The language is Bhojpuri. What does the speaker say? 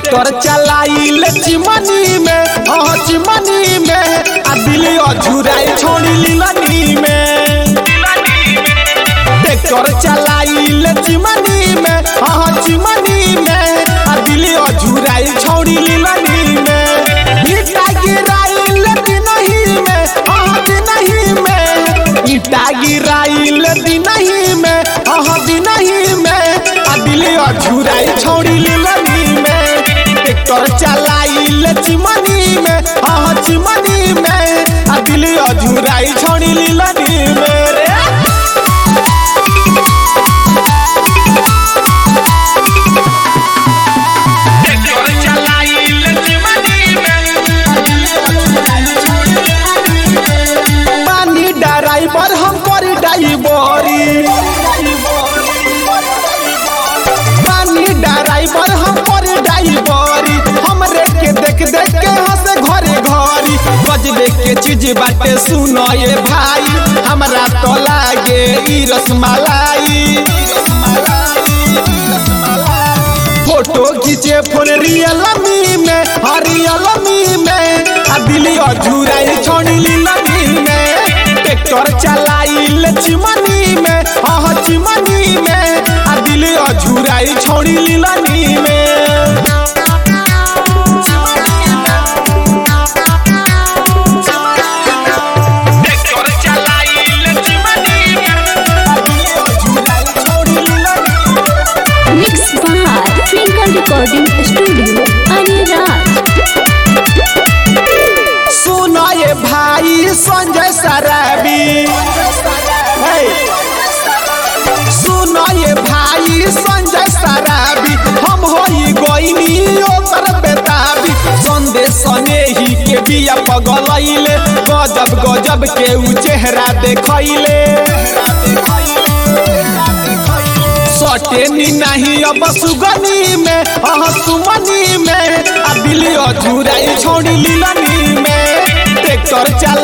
ट्रैक्टर चलाइल चिमनी में हाँ चिमनी में आ दिली अझुराई छोड़ी लीलनी में ट्रैक्टर चलाइल चिमनी में हाँ चिमनी में आ दिली अझुराई छोड़ी लीलनी में ईटा गिराइल दिनही में हाँ दिनही में ईटा गिराइल दिनही में हाँ दिनही में आ दिली अझुराई छोड़ी लीलनी में ट्रैक्टर चलाइल चिमनी में हाँ चिमनी में आ दिली अझुराई छोड़ी लीलनी में रे पानी ड्राइवर हम करी ड्राइवरी पानी ड्राइवर हम करी ड्राइवरी हमरे के देख देख के हंसे घरे घरी गजबे के चीज बाटे सुनो ये भाई हमरा तो लागे ई रसमलाई फोटो खींचे फोन रियलमी में हाँ रियलमी में आ दिली अझुराई छोड़ी लीलमी में ट्रैक्टर चलाइल चिमनी में हाँ चिमनी में आ दिली अझुराई छोड़ी लीलमी में Mixed by Twinkle Recording Studio, Aniraj. सुनो ये भाई संजय सराबी हे। सुनो ये भाई संजय सराबी हम होई गोइनी ओकर बेताबी संदेश ही के बिया पगलैले गजब गजब के उ चेहरा देखैले सटेनी नहीं अब सुगनी में अह सुमनी में आ दिली अधूराई छोड़ी लीलनी में ट्रैक्टर चला